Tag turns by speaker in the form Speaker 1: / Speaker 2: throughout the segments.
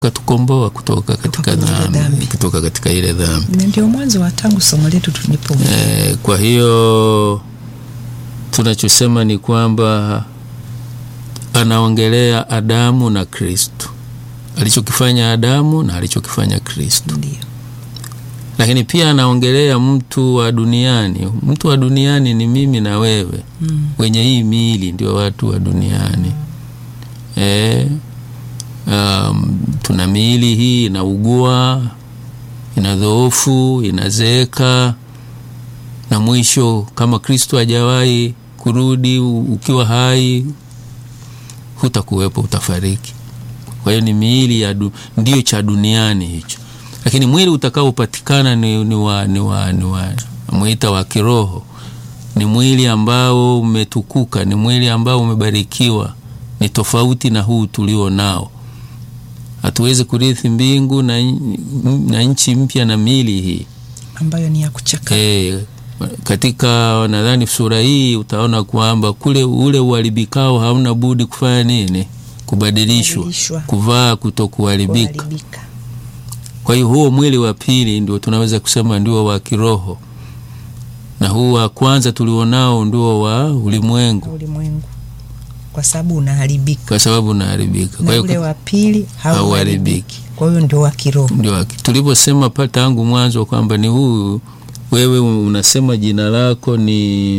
Speaker 1: katukomboa kutoka katika
Speaker 2: kwenye ile
Speaker 1: dhambi,
Speaker 2: dhambi.
Speaker 1: kutoka katika ile dhambi.
Speaker 2: na ndio mwanzo wa tangu somo letu tulipo
Speaker 1: Eh, kwa hiyo tunachosema ni kwamba anaongelea Adamu na Kristo, alichokifanya Adamu na alichokifanya Kristo,
Speaker 2: ndio
Speaker 1: lakini pia anaongelea mtu wa duniani. Mtu wa duniani ni mimi na wewe
Speaker 2: mm.
Speaker 1: wenye hii miili ndio watu wa duniani e, um, tuna miili hii inaugua, inadhoofu, inazeeka, na mwisho kama Kristo hajawahi kurudi u- ukiwa hai, hutakuwepo, utafariki. Kwa hiyo ni miili ya du, ndio cha duniani hicho, lakini mwili utakaopatikana ni, ni wa, ni wa, ni wa mwita wa kiroho ni mwili ambao umetukuka, ni mwili ambao umebarikiwa, ni tofauti na huu tulio nao. Hatuwezi kurithi mbingu na, na nchi mpya na miili hii
Speaker 2: ambayo ni ya kuchaka
Speaker 1: e, katika nadhani sura hii utaona kwamba kule ule uharibikao hauna budi kufanya nini? Kubadilishwa,
Speaker 2: Kubadilishwa.
Speaker 1: kuvaa kutokuharibika.
Speaker 2: kuharibika.
Speaker 1: Kwa hiyo huo mwili wa pili ndio tunaweza kusema ndio wa kiroho, na huu wa kwanza tulionao ndio wa ulimwengu,
Speaker 2: ulimwengu kwa sababu unaharibika
Speaker 1: kwa sababu unaharibika. Kwa
Speaker 2: na
Speaker 1: hiyo
Speaker 2: ule wa pili hauharibiki
Speaker 1: hauharibiki.
Speaker 2: kwa hiyo ndio wa kiroho
Speaker 1: Ndio tulivyosema pa tangu mwanzo kwamba ni huu, wewe unasema jina lako ni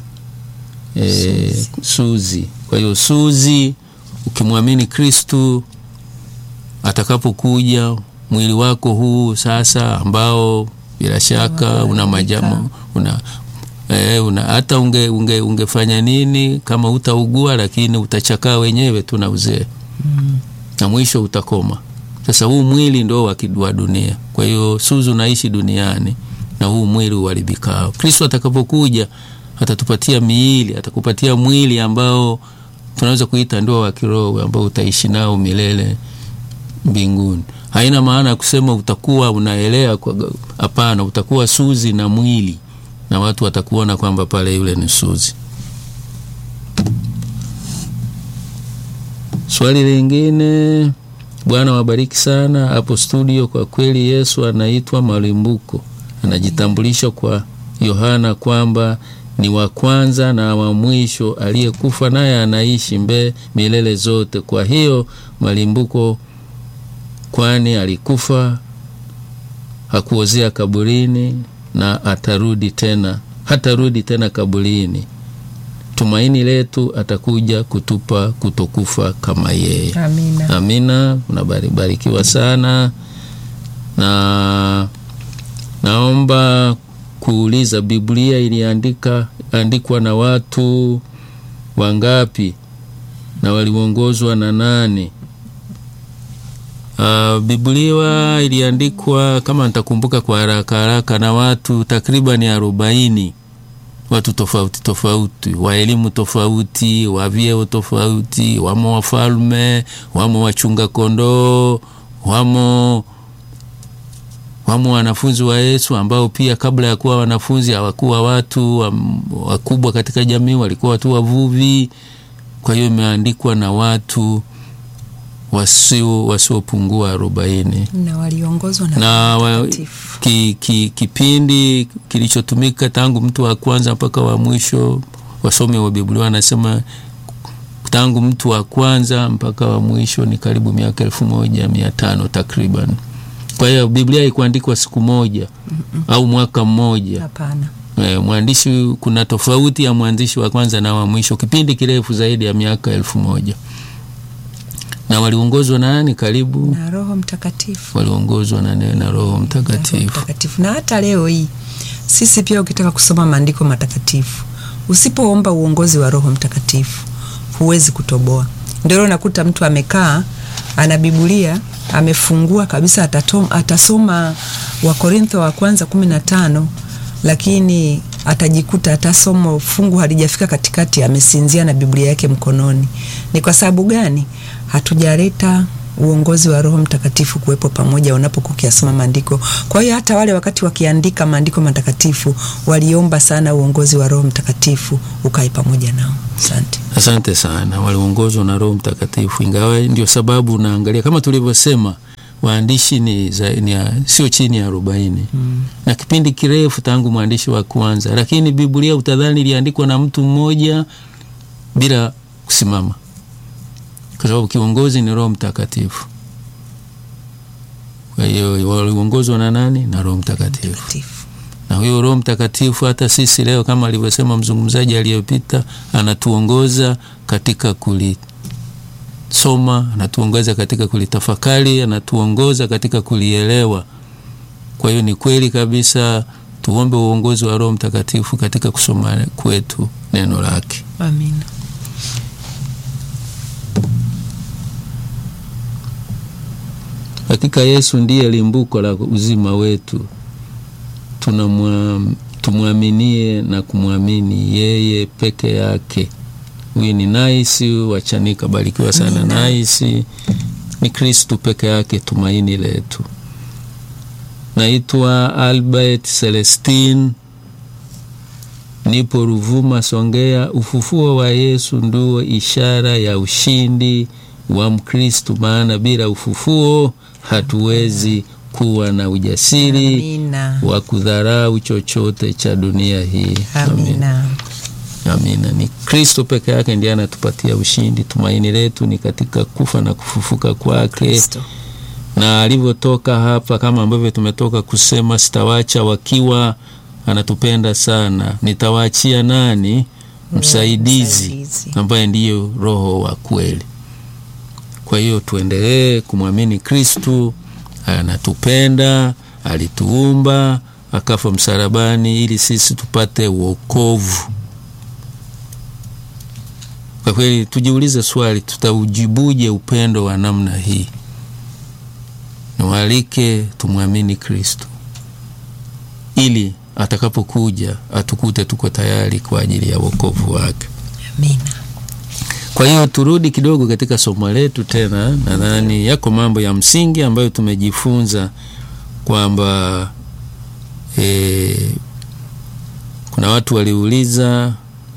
Speaker 1: e, Suzi. Kwa hiyo Suzi, ukimwamini Kristu atakapokuja mwili wako huu sasa, ambao bila shaka una majamo una E, una hata unge, unge, ungefanya nini kama utaugua, lakini utachakaa wenyewe tu na uzee
Speaker 2: mm.
Speaker 1: na mwisho utakoma. Sasa huu mwili ndo wa ki- wa dunia. Kwa hiyo Suzu naishi duniani na huu mwili uharibikao. Kristo atakapokuja atatupatia miili, atakupatia mwili ambao tunaweza kuita ndio wa kiroho ambao utaishi nao milele mbinguni. Haina maana ya kusema utakuwa unaelea kwa, hapana, utakuwa Suzi na mwili na watu watakuona kwamba pale yule ni Suzi. Swali lingine. Bwana wabariki sana hapo studio. Kwa kweli Yesu anaitwa malimbuko, anajitambulisha kwa Yohana kwamba ni wa kwanza na wa mwisho aliyekufa, naye anaishi mbe milele zote. Kwa hiyo malimbuko, kwani alikufa, hakuozea kaburini na atarudi tena, hatarudi tena kaburini. Tumaini letu atakuja kutupa kutokufa kama yeye.
Speaker 2: amina
Speaker 1: Amina, unabarikiwa sana na naomba kuuliza, Biblia iliandika andikwa na watu wangapi na waliongozwa na nani? Uh, Biblia iliandikwa kama nitakumbuka kwa haraka haraka na watu takriban arobaini watu tofauti tofauti wa elimu tofauti wa vyeo tofauti, wamo wafalme, wamo wachunga kondoo, wamo wamo wanafunzi wa Yesu ambao pia kabla ya kuwa wanafunzi hawakuwa watu um, wakubwa katika jamii, walikuwa watu wavuvi. Kwa hiyo imeandikwa na watu wasio wasiopungua arobaini
Speaker 2: na waliongozwa na
Speaker 1: na
Speaker 2: Roho
Speaker 1: wa,
Speaker 2: Mtakatifu.
Speaker 1: ki, ki, kipindi kilichotumika tangu mtu wa kwanza mpaka wa mwisho. Wasomi wa Biblia wanasema tangu mtu wa kwanza mpaka wa mwisho ni karibu miaka elfu moja mia tano takriban. Kwa hiyo Biblia haikuandikwa siku moja au mwaka mmoja.
Speaker 2: hapana
Speaker 1: E, mwandishi kuna tofauti ya mwandishi wa kwanza na wa mwisho, kipindi kirefu zaidi ya miaka elfu moja na waliongozwa na nani? Karibu
Speaker 2: na Roho Mtakatifu
Speaker 1: waliongozwa na neno na Roho
Speaker 2: Roho
Speaker 1: Mtakatifu.
Speaker 2: Mtakatifu. Na hata leo hii sisi pia ukitaka kusoma maandiko matakatifu, usipoomba uongozi wa Roho Mtakatifu huwezi kutoboa. Ndio leo nakuta mtu amekaa ana Biblia amefungua kabisa, atatom, atasoma Wakorintho wa kwanza kumi na tano lakini atajikuta atasoma fungu halijafika katikati, amesinzia na Biblia yake mkononi. Ni kwa sababu gani? Hatujaleta uongozi wa Roho Mtakatifu kuwepo pamoja unapokuwa ukiyasoma maandiko. Kwa hiyo hata wale wakati wakiandika maandiko matakatifu waliomba sana uongozi wa Roho Mtakatifu ukae pamoja nao. Asante.
Speaker 1: Asante sana, waliongozwa na Roho Mtakatifu, ingawa ndio sababu unaangalia kama tulivyosema waandishi ni, za, ni ya, sio chini ya arobaini mm. na kipindi kirefu tangu mwandishi wa kwanza, lakini Biblia utadhani iliandikwa na mtu mmoja bila kusimama, kwa sababu kiongozi ni Roho Mtakatifu. Kwa hiyo waliongozwa na nani? Na Roho Mtakatifu
Speaker 2: Mtakatifu.
Speaker 1: na huyo Roho Mtakatifu hata sisi leo kama alivyosema mzungumzaji aliyopita, anatuongoza katika kulisoma, anatuongoza katika kulitafakari, anatuongoza katika kulielewa. Kwa hiyo ni kweli kabisa, tuombe uongozi wa Roho Mtakatifu katika kusoma kwetu neno lake.
Speaker 2: Amina.
Speaker 1: Hakika Yesu ndiye limbuko la uzima wetu tunamwa tumwaminie na kumwamini yeye peke yake. Huyu ni Naisi Wachanika, barikiwa sana
Speaker 2: Amina.
Speaker 1: Naisi. Ni Kristu peke yake tumaini letu. Naitwa Albert Celestin, nipo Ruvuma, Songea. Ufufuo wa Yesu ndio ishara ya ushindi wa Mkristu, maana bila ufufuo hatuwezi kuwa na ujasiri
Speaker 2: Amina.
Speaker 1: wa kudharau chochote cha dunia hii.
Speaker 2: Amina.
Speaker 1: Amina. Ni Kristo peke yake ndiye anatupatia ushindi. Tumaini letu ni katika kufa na kufufuka kwake,
Speaker 2: Kristo.
Speaker 1: na alivyotoka hapa, kama ambavyo tumetoka kusema, sitawacha wakiwa, anatupenda sana. Nitawaachia nani? Msaidizi,
Speaker 2: Msaidizi.
Speaker 1: ambaye ndiyo Roho wa kweli. Kwa hiyo tuendelee kumwamini Kristu, anatupenda, alituumba, akafa msalabani ili sisi tupate wokovu. Kwa kweli tujiulize swali, tutaujibuje upendo wa namna hii? Niwaalike tumwamini Kristo ili atakapokuja atukute tuko tayari kwa ajili ya wokovu wake.
Speaker 2: Amina.
Speaker 1: Kwa hiyo turudi kidogo katika somo letu tena. Nadhani yako mambo ya msingi ambayo tumejifunza kwamba e, kuna watu waliuliza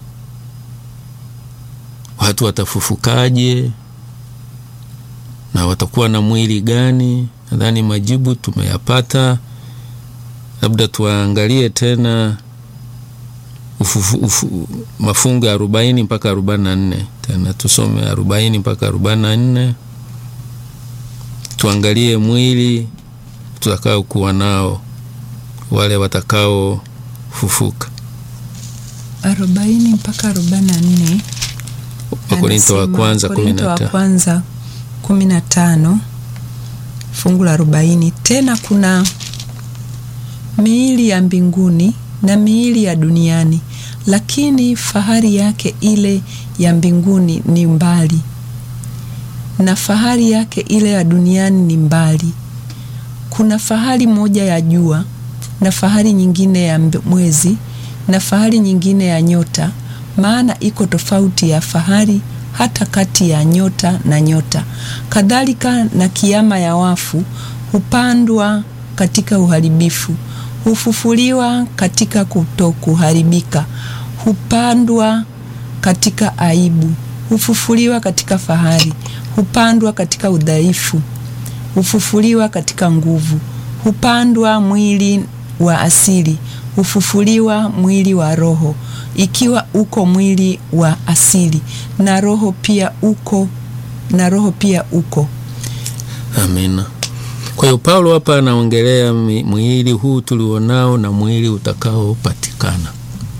Speaker 1: watu watafufukaje na watakuwa na mwili gani? Nadhani majibu tumeyapata. Labda tuangalie tena ufufu, ufu, mafungu ya arobaini mpaka arobaini na nne tena tusome arobaini mpaka arobaini na nne tuangalie mwili tutakao kuwa nao wale watakaofufuka.
Speaker 2: arobaini mpaka arobaini na nne
Speaker 1: Wakorinto wa
Speaker 2: Anasema,
Speaker 1: kwanza kumi
Speaker 2: Wakorintho
Speaker 1: na
Speaker 2: wa
Speaker 1: tano.
Speaker 2: kwanza kumi na tano fungu la arobaini tena kuna miili ya mbinguni na miili ya duniani lakini fahari yake ile ya mbinguni ni mbali na fahari yake ile ya duniani ni mbali kuna fahari moja ya jua na fahari nyingine ya mbe- mwezi na fahari nyingine ya nyota maana iko tofauti ya fahari hata kati ya nyota na nyota kadhalika na kiama ya wafu hupandwa katika uharibifu hufufuliwa katika kutokuharibika hupandwa katika aibu hufufuliwa katika fahari hupandwa katika udhaifu hufufuliwa katika nguvu, hupandwa mwili wa asili, hufufuliwa mwili wa roho, ikiwa uko mwili wa asili na roho pia uko na roho pia uko.
Speaker 1: Amina. Kwa hiyo Paulo hapa anaongelea mi- mwili huu tulionao na mwili utakaopatikana,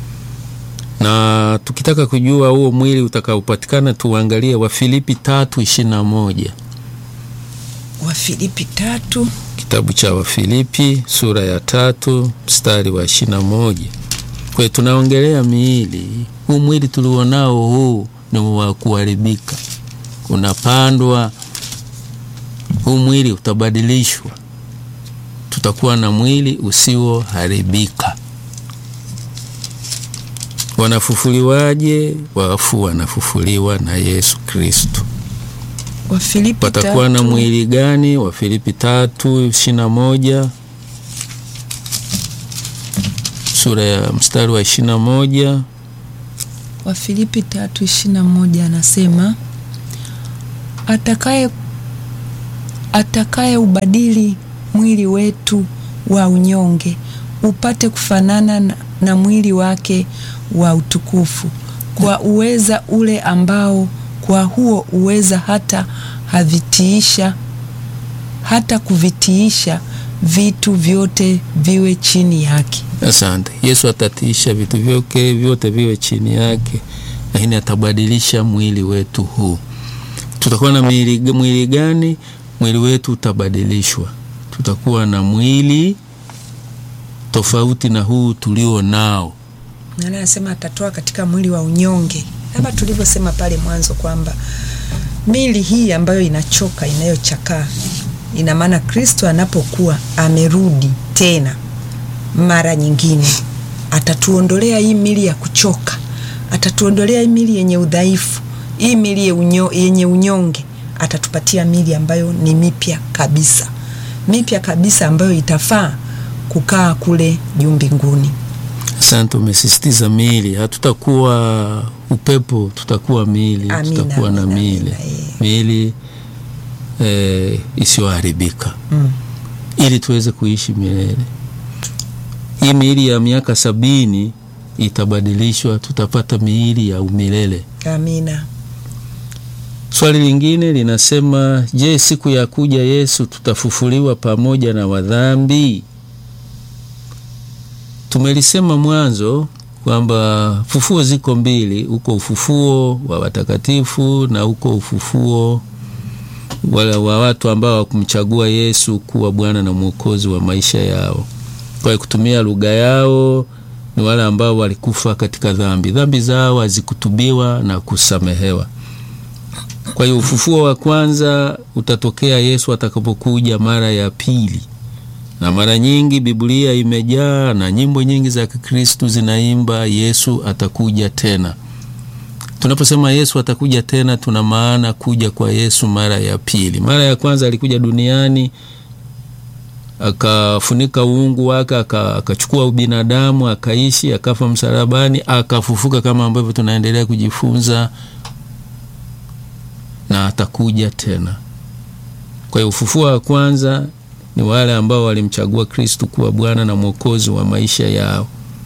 Speaker 1: na tukitaka kujua huo mwili utakaopatikana tuangalie Wafilipi tatu ishirini na moja
Speaker 2: Wafilipi tatu
Speaker 1: kitabu cha Wafilipi sura ya tatu mstari wa ishirini na moja. Kwa hiyo tunaongelea miili. Huu mwili tulionao huu ni wa kuharibika, unapandwa. Huu mwili utabadilishwa, tutakuwa na mwili usioharibika. Wanafufuliwaje? Wafu wanafufuliwa na Yesu Kristo.
Speaker 2: Wafilipi
Speaker 1: watakuwa na
Speaker 2: tatu.
Speaker 1: mwili gani? Wafilipi tatu ishirini na moja sura ya mstari wa ishirini na moja
Speaker 2: Wafilipi tatu ishirini na moja anasema atakaye atakaye ubadili mwili wetu wa unyonge upate kufanana na, na mwili wake wa utukufu kwa uweza ule ambao kwa huo uweza hata havitiisha hata kuvitiisha vitu vyote viwe chini yake.
Speaker 1: Asante. Yesu atatiisha vitu vyote vyote viwe chini yake, lakini atabadilisha mwili wetu huu. Tutakuwa na mwili, mwili gani? Mwili wetu utabadilishwa, tutakuwa na mwili tofauti na huu tulio nao.
Speaker 2: Nani anasema atatoa katika mwili wa unyonge, kama tulivyosema pale mwanzo kwamba mili hii ambayo inachoka inayochakaa, ina maana Kristo anapokuwa amerudi tena mara nyingine, atatuondolea hii mili ya kuchoka, atatuondolea hii mili yenye udhaifu, hii mili ye unyo, yenye unyonge, atatupatia mili ambayo ni mipya kabisa, mipya kabisa ambayo itafaa kukaa kule juu mbinguni.
Speaker 1: Asante, umesisitiza miili. Hatutakuwa upepo, tutakuwa miili,
Speaker 2: Amina,
Speaker 1: tutakuwa na
Speaker 2: amina,
Speaker 1: miili,
Speaker 2: amina, eh.
Speaker 1: miili eh, isiyoharibika
Speaker 2: Mm.
Speaker 1: ili tuweze kuishi milele. Hii miili ya miaka sabini itabadilishwa, tutapata miili ya umilele.
Speaker 2: Amina.
Speaker 1: Swali lingine linasema, je, siku ya kuja Yesu tutafufuliwa pamoja na wadhambi? Tumelisema mwanzo kwamba fufuo ziko mbili, uko ufufuo wa watakatifu na uko ufufuo wala wa watu ambao wakumchagua Yesu kuwa Bwana na Mwokozi wa maisha yao. Kwa kutumia lugha yao ni wale ambao walikufa katika dhambi, dhambi zao hazikutubiwa na kusamehewa. Kwa hiyo ufufuo wa kwanza utatokea Yesu atakapokuja mara ya pili, na mara nyingi Biblia imejaa na nyimbo nyingi za Kikristu zinaimba Yesu atakuja tena. Tunaposema Yesu atakuja tena, tuna maana kuja kwa Yesu mara ya pili. Mara ya kwanza alikuja duniani akafunika uungu wake, aka- akachukua ubinadamu, akaishi, akafa msalabani, akafufuka kama ambavyo tunaendelea kujifunza na atakuja tena. Kwa hiyo ufufuo wa kwanza ni wale ambao walimchagua Kristu kuwa Bwana na Mwokozi wa maisha yao,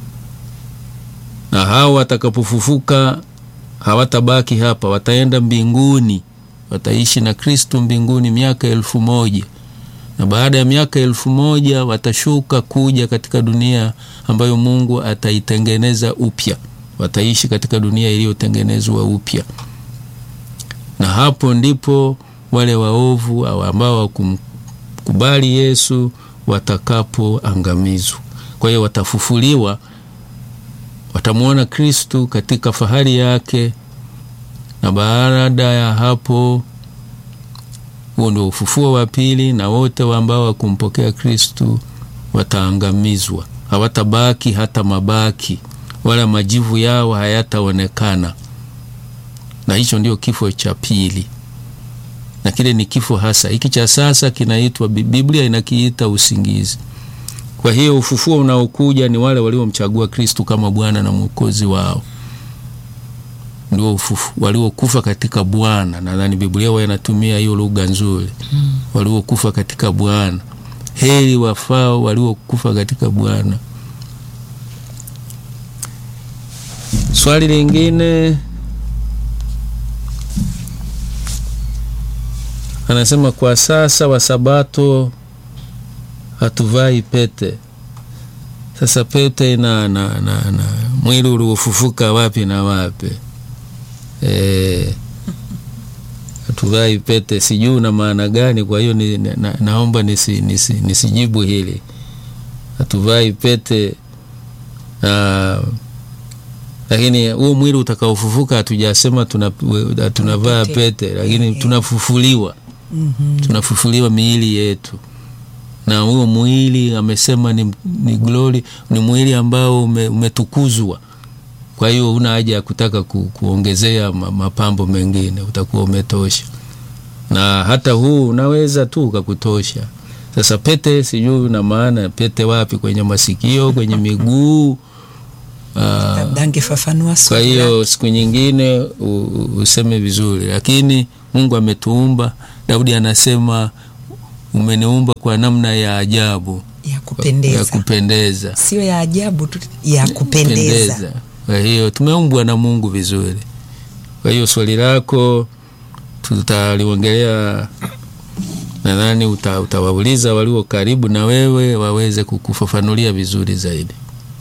Speaker 1: na hao watakapofufuka hawatabaki hapa, wataenda mbinguni, wataishi na Kristu mbinguni miaka elfu moja na baada ya miaka elfu moja watashuka kuja katika dunia ambayo Mungu ataitengeneza upya, wataishi katika dunia iliyotengenezwa upya na hapo ndipo wale waovu au ambao wakumkubali Yesu watakapoangamizwa. Kwa hiyo watafufuliwa, watamwona Kristu katika fahari yake, na baada ya hapo, huo ndio ufufuo wa pili, na wote ambao wakumpokea Kristu wataangamizwa, hawatabaki hata mabaki, wala majivu yao hayataonekana na hicho ndio kifo cha pili, na kile ni kifo hasa. Hiki cha sasa kinaitwa, Biblia inakiita usingizi. Kwa hiyo ufufuo unaokuja ni wale waliomchagua Kristu kama Bwana na Mwokozi wao, ndio ufufu, waliokufa katika Bwana. Nadhani Biblia huwa inatumia hiyo lugha nzuri, waliokufa katika Bwana. Heri wafao waliokufa katika Bwana. Swali lingine anasema kwa sasa Wasabato hatuvai pete. Sasa pete na, na, na, na mwili uliofufuka wapi na wapi? E, hatuvai pete, sijui una maana gani. Kwa hiyo ni, na, naomba nisi, nisi, nisijibu hili. Hatuvai pete na lakini huo mwili utakaofufuka hatujasema tunavaa tuna pete, pete lakini tunafufuliwa
Speaker 2: Mhm.
Speaker 1: tunafufuliwa miili yetu, na huo mwili amesema ni, ni glory, ni mwili ambao ume, umetukuzwa. Kwa hiyo una haja ya kutaka ku, kuongezea ma- mapambo mengine, utakuwa umetosha. na hata huu unaweza tu ukakutosha. Sasa pete sijui na maana pete wapi, kwenye masikio, kwenye miguu ah,
Speaker 2: labda angefafanua
Speaker 1: kwa
Speaker 2: swali
Speaker 1: hiyo siku nyingine u- u- useme vizuri, lakini Mungu ametuumba. Daudi anasema umeniumba kwa namna ya ajabu
Speaker 2: ya
Speaker 1: ya
Speaker 2: kupendeza,
Speaker 1: kupendeza
Speaker 2: sio ya ajabu tu, ya kupendeza.
Speaker 1: Kwa hiyo tumeumbwa na Mungu vizuri. Kwa hiyo swali lako tutaliongelea, nadhani uta, utawauliza walio karibu na wewe waweze kukufafanulia vizuri zaidi.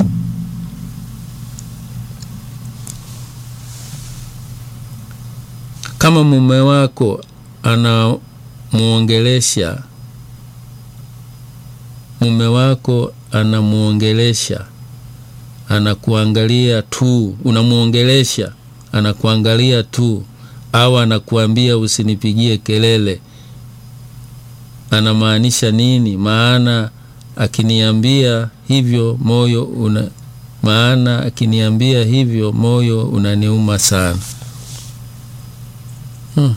Speaker 1: Kama mume wako anamuongelesha mume wako anamuongelesha anakuangalia tu, unamuongelesha anakuangalia tu, au anakuambia usinipigie kelele, anamaanisha nini? Maana akiniambia hivyo moyo una maana akiniambia hivyo moyo unaniuma sana. Hmm.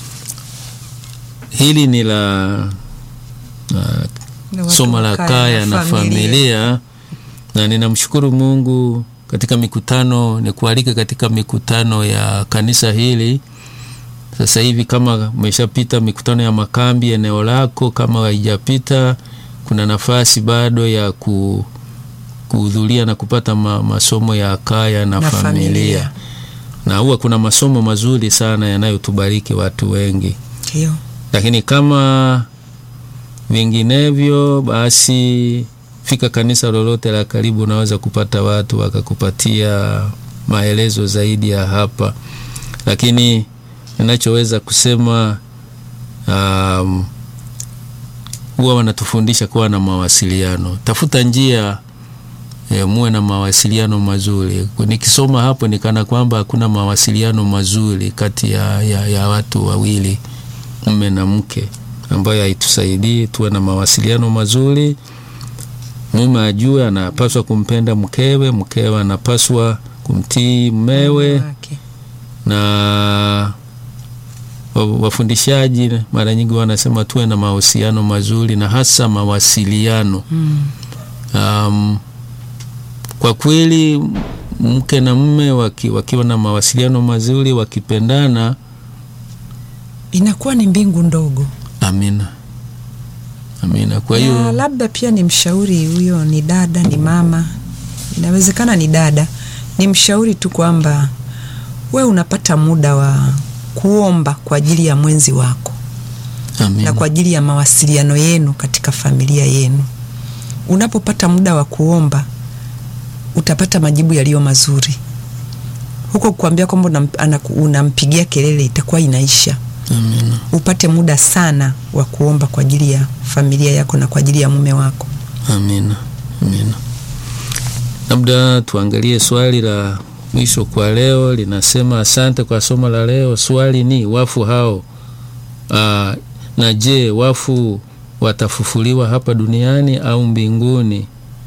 Speaker 1: Hili ni la uh,
Speaker 2: Na watu
Speaker 1: somo la
Speaker 2: wakae
Speaker 1: kaya na familia, na ninamshukuru Mungu katika mikutano, ni kualika katika mikutano ya kanisa hili. Sasa hivi kama umeshapita mikutano ya makambi eneo lako, kama haijapita, kuna nafasi bado ya ku, kuhudhuria na kupata ma, masomo ya kaya na,
Speaker 2: Na
Speaker 1: familia.
Speaker 2: familia.
Speaker 1: na huwa kuna masomo mazuri sana yanayotubariki watu wengi
Speaker 2: Ndio.
Speaker 1: lakini kama vinginevyo basi fika kanisa lolote la karibu, unaweza kupata watu wakakupatia maelezo zaidi ya hapa, lakini ninachoweza kusema um, huwa wanatufundisha kuwa na mawasiliano. Tafuta njia e, muwe na mawasiliano mazuri. Nikisoma hapo nikana kwamba hakuna mawasiliano mazuri kati ya, ya, ya watu wawili mume na mke ambayo haitusaidii tuwe na mawasiliano mazuri. Mume ajue anapaswa kumpenda mkewe, mkewe anapaswa kumtii mmewe,
Speaker 2: Wake.
Speaker 1: na wa- wafundishaji mara nyingi wanasema tuwe na mahusiano mazuri na hasa mawasiliano.
Speaker 2: Mm.
Speaker 1: Um, kwa kweli mke na mume waki, wakiwa na mawasiliano mazuri wakipendana,
Speaker 2: Inakuwa ni mbingu ndogo.
Speaker 1: amina amina. Kwa
Speaker 2: Na
Speaker 1: hiyo
Speaker 2: labda pia ni mshauri huyo, ni dada, ni mama, inawezekana ni dada, ni mshauri tu kwamba we unapata muda wa kuomba kwa ajili ya mwenzi wako
Speaker 1: amina.
Speaker 2: na kwa ajili ya mawasiliano yenu katika familia yenu. Unapopata muda wa kuomba, utapata majibu yaliyo mazuri. Huko kuambia kwamba unam- anaku- unampigia kelele itakuwa inaisha.
Speaker 1: Amina.
Speaker 2: Upate muda sana wa kuomba kwa ajili ya familia yako na kwa ajili ya mume wako.
Speaker 1: Amina, amina. Labda tuangalie swali la mwisho kwa leo, linasema asante kwa somo la leo. Swali ni wafu hao aa, na je, wafu watafufuliwa hapa duniani au mbinguni?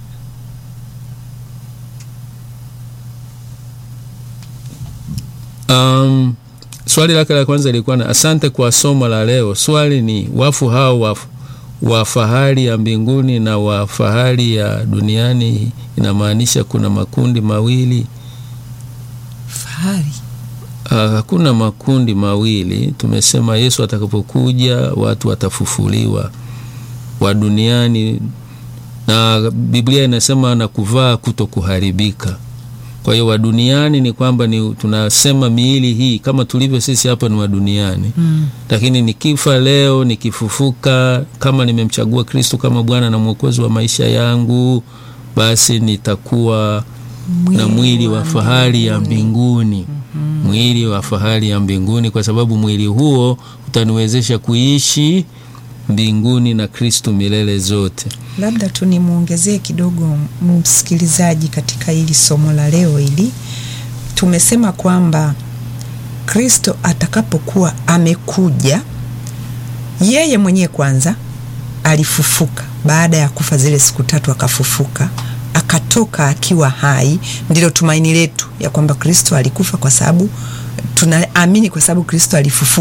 Speaker 1: Um, swali lake la kwanza ilikuwa na asante kwa somo la leo. Swali ni wafu hao wafu wa fahari ya mbinguni na wa fahari ya duniani, inamaanisha kuna makundi mawili?
Speaker 2: Fahari
Speaker 1: Ah, Hakuna makundi mawili. Tumesema Yesu atakapokuja watu watafufuliwa wa duniani, na Biblia inasema na kuvaa kuto kuharibika. Kwa hiyo wa duniani ni kwamba ni tunasema miili hii kama tulivyo sisi hapa ni wa duniani
Speaker 2: mm.
Speaker 1: lakini nikifa leo nikifufuka, kama nimemchagua Kristo kama Bwana na Mwokozi wa maisha yangu, basi nitakuwa na mwili wa fahari ya mbinguni, mwili wa fahari ya mbinguni, kwa sababu mwili huo utaniwezesha kuishi mbinguni na Kristo milele zote.
Speaker 2: Labda tu nimwongezee kidogo msikilizaji katika hili somo la leo hili. Tumesema kwamba Kristo atakapokuwa amekuja, yeye mwenyewe kwanza alifufuka baada ya kufa zile siku tatu, akafufuka akatoka akiwa hai. Ndilo tumaini letu ya kwamba Kristo alikufa kwa sababu tunaamini, kwa sababu Kristo alifufuka.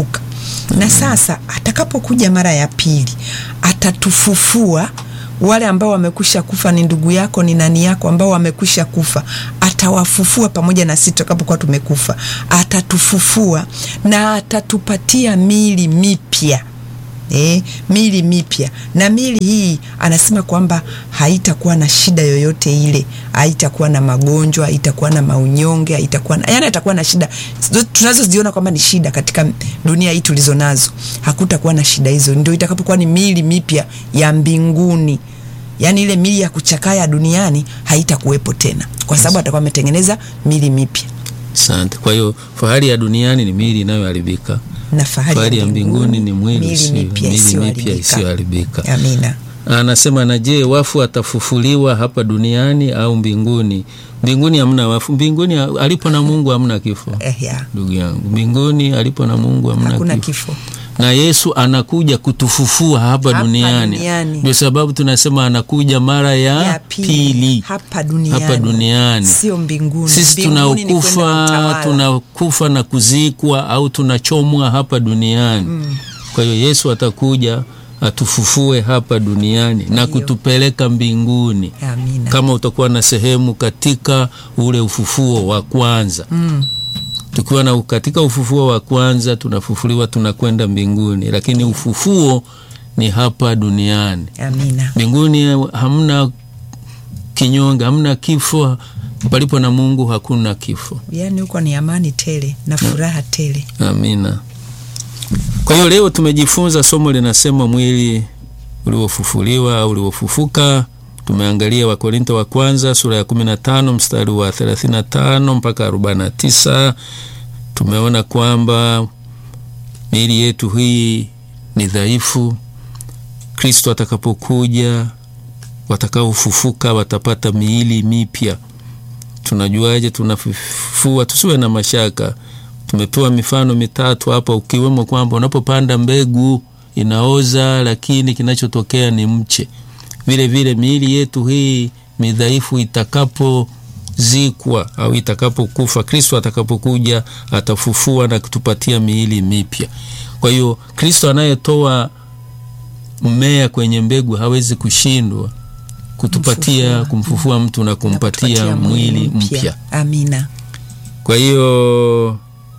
Speaker 2: na sasa atakapokuja mara ya pili atatufufua wale ambao wamekwisha kufa ni ndugu yako ni nani yako ambao wamekwisha kufa atawafufua pamoja na sisi tutakapokuwa tumekufa atatufufua na atatupatia mili mipya E, mili mipya na mili hii anasema kwamba haitakuwa na shida yoyote ile, haitakuwa na magonjwa, haitakuwa na maunyonge, haitakuwa na, yani atakuwa na shida tunazoziona kwamba ni shida katika dunia hii tulizo nazo, hakutakuwa na shida hizo. Ndio itakapokuwa ni mili mipya ya mbinguni, yani ile mili ya kuchakaa ya duniani haitakuwepo tena, kwa sababu atakuwa ametengeneza mili mipya.
Speaker 1: Asante. Kwa hiyo fahari ya duniani ni miili inayoharibika
Speaker 2: na fahari,
Speaker 1: fahari ya mbinguni ni mwili
Speaker 2: mili mipya
Speaker 1: mipya isiyoharibika.
Speaker 2: Amina.
Speaker 1: Anasema, na je, wafu atafufuliwa hapa duniani au mbinguni? Mbinguni hamna wafu. Mbinguni alipo na Mungu hamna kifo.
Speaker 2: Eh, ya.
Speaker 1: Ndugu yangu, mbinguni alipo na Mungu hamna
Speaker 2: Hakuna
Speaker 1: kifo.
Speaker 2: kifo.
Speaker 1: na Yesu anakuja kutufufua hapa,
Speaker 2: Hapa
Speaker 1: duniani.
Speaker 2: duniani.
Speaker 1: Ndio sababu tunasema anakuja mara ya,
Speaker 2: ya pili,
Speaker 1: pili
Speaker 2: hapa duniani,
Speaker 1: hapa duniani.
Speaker 2: sio mbinguni.
Speaker 1: Sisi
Speaker 2: Mbinguni ni kwenda
Speaker 1: tunakufa
Speaker 2: utawala.
Speaker 1: tunakufa na kuzikwa au tunachomwa hapa duniani. Kwa hiyo Yesu atakuja atufufue hapa duniani na kutupeleka mbinguni,
Speaker 2: Amina.
Speaker 1: kama utakuwa na sehemu katika ule ufufuo wa kwanza
Speaker 2: Mm.
Speaker 1: tukiwa na katika ufufuo wa kwanza tunafufuliwa tunakwenda mbinguni, lakini ufufuo ni hapa duniani.
Speaker 2: Amina.
Speaker 1: Mbinguni hamna kinyonge, hamna kifo. Palipo na Mungu hakuna kifo.
Speaker 2: Yaani huko ni amani tele na furaha tele.
Speaker 1: Amina. Kwa hiyo leo tumejifunza somo linasema mwili uliofufuliwa au uliofufuka. Tumeangalia Wakorinto wa kwanza sura ya 15 mstari wa 35 mpaka 49. Tumeona kwamba miili yetu hii ni dhaifu. Kristo atakapokuja, watakaofufuka watapata miili mipya. Tunajuaje tunafufua? Tusiwe na mashaka. Tumepewa mifano mitatu hapa, ukiwemo kwamba unapopanda mbegu inaoza, lakini kinachotokea ni mche. Vile vile miili yetu hii midhaifu itakapozikwa au itakapokufa, Kristo atakapokuja atafufua na kutupatia miili mipya. Kwa hiyo Kristo anayetoa mmea kwenye mbegu hawezi kushindwa kutupatia
Speaker 2: Kumfufua.
Speaker 1: kumfufua mtu na kumpatia
Speaker 2: Kutupatia
Speaker 1: mwili mpya.
Speaker 2: Amina.
Speaker 1: Kwa hiyo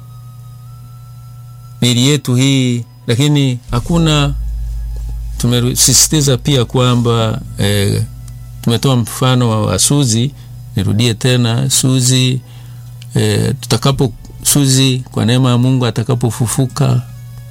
Speaker 1: miili yetu hii, lakini hakuna, tumesisitiza pia kwamba eh, tumetoa mfano wa, wa Suzi. Nirudie tena Suzi eh, tutakapo Suzi kwa neema ya Mungu atakapofufuka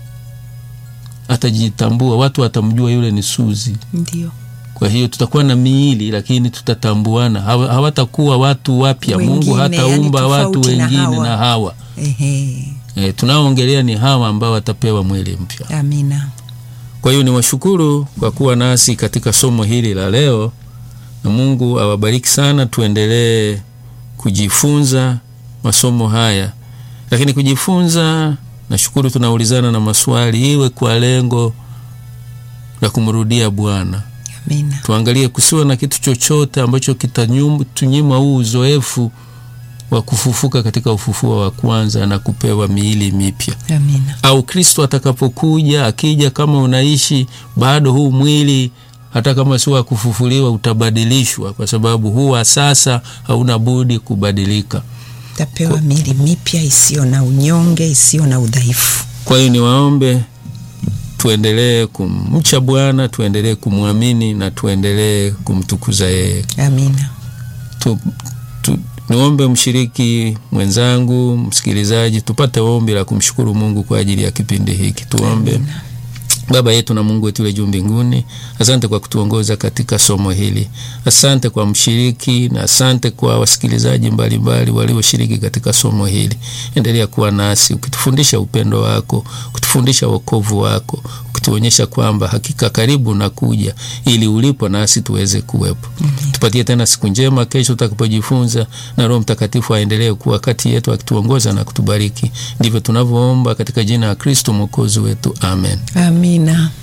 Speaker 1: atajitambua, watu watamjua yule ni Suzi.
Speaker 2: Ndio.
Speaker 1: Kwa hiyo tutakuwa na miili lakini tutatambuana, Hawa- hawatakuwa watu wapya. Mungu
Speaker 2: Wengine,
Speaker 1: hataumba
Speaker 2: yani
Speaker 1: watu
Speaker 2: tofauti na
Speaker 1: wengine
Speaker 2: hawa.
Speaker 1: na hawa
Speaker 2: Ehe.
Speaker 1: e, tunaoongelea ni hawa ambao watapewa mwili mpya.
Speaker 2: Amina.
Speaker 1: Kwa hiyo niwashukuru kwa kuwa nasi katika somo hili la leo, na Mungu awabariki sana. Tuendelee kujifunza masomo haya, lakini kujifunza, nashukuru tunaulizana na maswali, iwe kwa lengo la kumrudia Bwana.
Speaker 2: Amina.
Speaker 1: Tuangalie kusiwe na kitu chochote ambacho kitatunyima huu uzoefu wa kufufuka katika ufufuo wa kwanza na kupewa miili mipya
Speaker 2: Amina.
Speaker 1: au Kristo atakapokuja, akija, kama unaishi bado huu mwili, hata kama si wa kufufuliwa, utabadilishwa, kwa sababu huu wa sasa hauna budi kubadilika.
Speaker 2: Tapewa mili mipya isiyo na unyonge, isiyo na udhaifu.
Speaker 1: Kwa hiyo niwaombe tuendelee kumcha Bwana, tuendelee kumwamini na tuendelee kumtukuza yeye.
Speaker 2: Amina.
Speaker 1: tu, tu, niombe mshiriki mwenzangu, msikilizaji, tupate ombi la kumshukuru Mungu kwa ajili ya kipindi hiki. Tuombe.
Speaker 2: Amina.
Speaker 1: Baba yetu na Mungu wetu ule juu mbinguni, asante kwa kutuongoza katika somo hili. Asante kwa mshiriki na asante kwa wasikilizaji mbalimbali walioshiriki katika somo hili. Endelea kuwa nasi ukitufundisha upendo wako, ukitufundisha wokovu wako, ukituonyesha kwamba hakika karibu na kuja ili ulipo nasi tuweze kuwepo. Tupatie tena siku njema kesho tutakapojifunza, na Roho Mtakatifu aendelee kuwa kati yetu akituongoza na kutubariki. Ndivyo tunavyoomba katika jina la Kristo mwokozi wetu, amen.
Speaker 2: Amina.